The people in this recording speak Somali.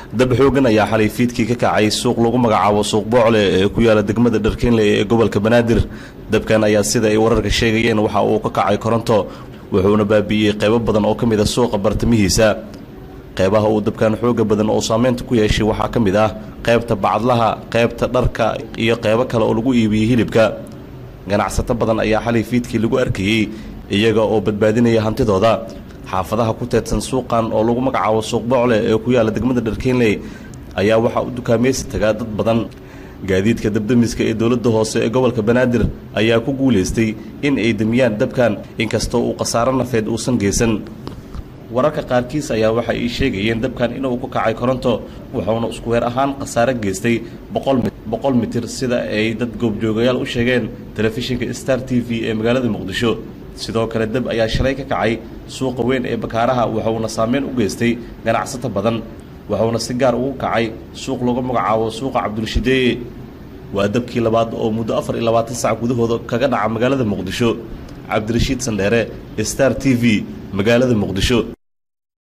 dab xoogan ayaa xalay fiidkii ka kacay suuq lagu magacaabo suuq boocle ee ku yaala degmada dharkeenle ee gobolka banaadir dabkan ayaa sida ay wararka sheegayeen waxa uu ka kacay koronto wuxuuna baabi'iyey qaybo badan oo ka mid a suuqa bartamihiisa qaybaha uu dabkan xooga badan oo saameynta ku yeeshay waxaa ka mid ah qaybta bacadlaha qaybta dharka iyo qaybo kale oo lagu iibiyey hilibka ganacsato badan ayaa xalay fiidkii lagu arkayey iyaga oo badbaadinaya hantidooda xaafadaha ku teedsan suuqan oo lagu magacaabo suuq boocle ee ku yaala degmada dharkeenley ayaa waxaa u dukaamaysi tagaa dad badan gaadiidka dabdamiska ee dowladda hoose ee gobolka banaadir ayaa ku guulaystay in ay demiyaan dabkan inkastoo uu khasaaro nafeed uusan geysan wararka qaarkiis ayaa waxa ay sheegayeen dabkan inuu ku kacay koronto wuxuuna isku weer ahaan khasaaro geystay boqol mitir sida ay dad goobjoogayaal u sheegeen telefishinka star t v ee magaalada muqdisho sidoo kale dab ayaa shalay ka kacay suuqa weyn ee bakaaraha wuxuuna saameyn u geystay ganacsato badan wuxuuna si gaar ugu kacay suuq lagu magacaabo suuqa cabdulshideeye waa dabkii labaad oo muddo afar iyo labaatan sac gudahooda kaga dhaca magaalada muqdisho cabdirashiid sandheere star t v magaalada muqdisho